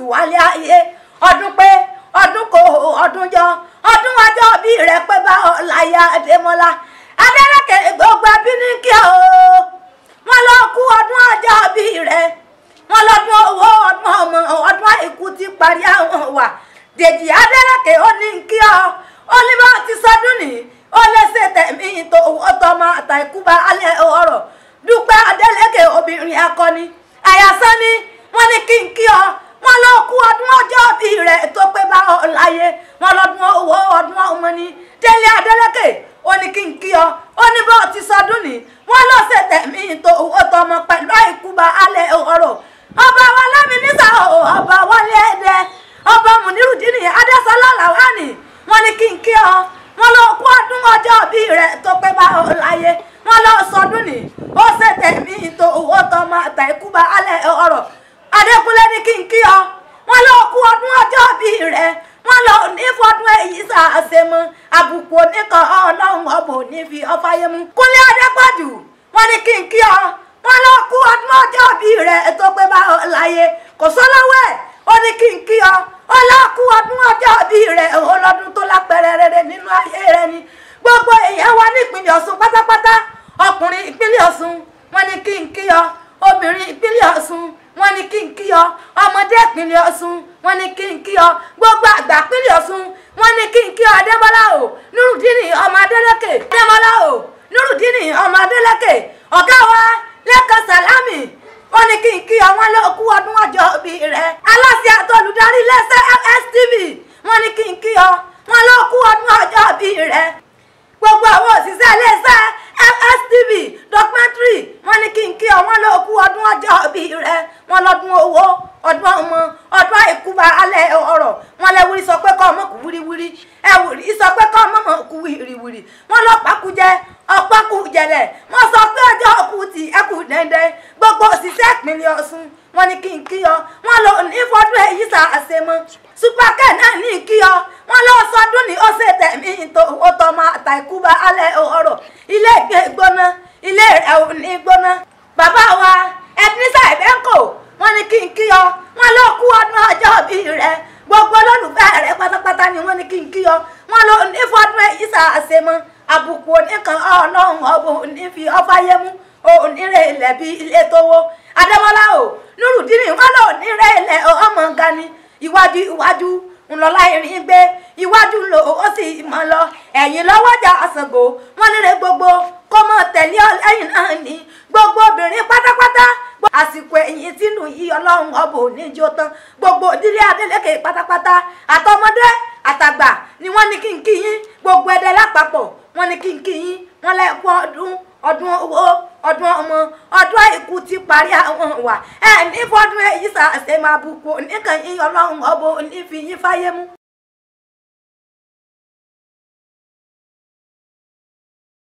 tù wálé ayé ọdún pé ọdún kò ọdún jọ ọdún ọjọ́ bí rẹ pé bá ọláyà adémọlá adẹ́rẹ́kẹ̀ gbogbo ẹbí ní kí o wọn lọ kú ọdún ọjọ́ bí rẹ wọn lọ́dún owó ọdún ọmọ ọdún àìkú ti parí àwọn wà dèjì adẹ́rẹ́kẹ̀ ó ní kí ọ ó ní bá ti sọdún nìyí ó lẹ́sẹ̀ tẹ̀mí tó owó tọmọ àtàkù bá alẹ́ ọ̀rọ̀ dúpẹ́ adẹ́lẹ́kẹ̀ obìnrin akọni àyàsán ni wọ́n ní kí n kí ọ wọ́n lọ kú ọdún ọjọ́ bí rẹ̀ tó pé bá ọ láyé wọ́n lọ́dún owó ọdún ọmọ ni délé adẹ́lẹ́kẹ̀ ó ní kí n kí ọ ó ní bá ti sọdún nìyí wọ́n lọ́sẹ̀ tẹ̀mí tó owó tọmọ pẹ̀lú àìkú bá alẹ́ ọ̀rọ̀ ọba wa lámì nísà ọba wálé ẹdẹ ọba mùnírùdínì adásọlá làwánì wọ́n ní kí n kí ọ wọ́n lọ kú ọdún ọjọ́ bí rẹ tó pé bá ọ láyé wọ́n lọ sọdún ní ó ṣe tẹ̀mí tó owó tọmọ àtàkù bá alẹ́ ọ̀rọ̀ adékúnlé ní kí n kí ọ wọ́n lọ kú ọdún ọjọ́ bí rẹ wọ́n lọ ní fọdún èyí sàṣemọ àbùkù oníkan Ọlọ́run ọbọ nífi ọfàyẹmú kúnlé adépọ̀jù wọ́n ní kí n kí ọ wọ́n lọ kú ọdún ọjọ́ bí rẹ tó pé bá ọ láyé kò sọ́lọ́wọ́ ẹ̀ ó ní kí n kí ọ ó lọ kú ọdún ọjọ́ bí rẹ ọlọ́dún tó lápẹ̀rẹ̀ rere nínú ayé rẹ ni gbogbo èèyàn wa ní ìpínlẹ̀ Ọ̀ṣun pátápátá ọkùnrin ìpínlẹ̀ Ọ̀ṣun wọ́n ní kí n kí ọ obìnrin ìpínlẹ̀ Ọ̀ṣun wọ́n ní kí n kí ọ ọmọdé ìpínlẹ̀ Ọ̀ṣun wọ́n ní kí n kí ọ gbogbo àgbà ìpínlẹ̀ Ọ̀ṣun wọ́n ní kí n kí ọ Adébọ́lá o Nurudini ọmọ Adélékè Adébọ́lá o Nurudini ọmọ Adélékè ọ̀gá wa Lẹ́kan Sàlámì wọ́n ní kí n kí ọ wọ́n lọ kú ọdún ọjọ́ bí rẹ aláṣẹ àtọlùdarí iléeṣẹ́ FSTV wọ́n ní kí n kí ọ wọ́n lọ kú ọdún ọjọ́ bí rẹ gbogbo àwọn òṣìṣẹ́ iléeṣẹ́ FSTV documentary wọ́n ní kí n kí ọ wọ́n lọ kú ọdún ọjọ́ bí rẹ wọ́n lọ́dún owó ọdún ọmọ ọdún àìkúba alẹ́ ọ̀rọ̀ wọ́n lẹ́wùrí sọ pé kọ́ ọmọ kú wíríwírí ẹ̀wùrí sọ pé kọ́ ọmọ mọ̀ kú wíríwírí wọ́n lọ pàkújẹ ọ̀pọ̀ kú jẹlẹ̀ wọ́n sọ pé ọjọ́ kú ti ẹkù dẹ́ndẹ́ gbogbo òṣìṣẹ́ ìpínlẹ̀ Ọ̀ṣun wọ́n ní kí n kí ọ wọ́n lọ ní fọdún èyí sà àṣemọ supakẹ́ náà ní kí ọ wọ́n lọ sọdún ní ó ṣe tẹ̀mí tó owó tọmọ àtàkùbà alẹ́ ọ̀rọ̀ ilé ìgbé gbóná ilé rẹ̀ ò ní gbóná bàbá wa ẹbínísà ìbẹ́ńkò wọ́n ní kí n kí ọ wọ́n lọ kú ọdún ọjọ́ bí rẹ gbogbo olólùfẹ́ rẹ pátápátá ni wọ́n ní kí n kí ọ wọ́n lọ ní fọdún èyí sà àṣemọ àbùkù oníkan ọlọ́run ọ̀bùn nífi ọfáyémú onírè ilẹ̀ bí ilé tówó adémọlá o nurudini wọn lọ onírè ilẹ̀ ọmọ gani iwájú iwájú ńlọlá irin gbé iwájú lò ó sì mọ lọ ẹ̀yìn lọ́wọ́jà àṣàgbò wọn nílé gbogbo kó mọ tẹ̀lé ọ lẹ́yìn náà ní gbogbo obìnrin pátápátá àsìkò ẹ̀yìn tínú yí ọlọ́run ọbọ̀ oníjó tán gbogbo ìdílé Adélékè pátápátá àtọmọdé àtàgbà ni wọ́n ní kí n kí yín gbogbo ẹdẹ lápapọ̀ wọ́n ní kí n kí yín wọ́n lẹ́kọ́ ọdún ọdún owó ọdún ọmọ ọdún àìkú ti parí àwọn wà ẹ ní fọdún èyí sàṣẹ máa bùkún oníkan yín ọlọ́run ọbọ̀ onífi yín fáyé mú.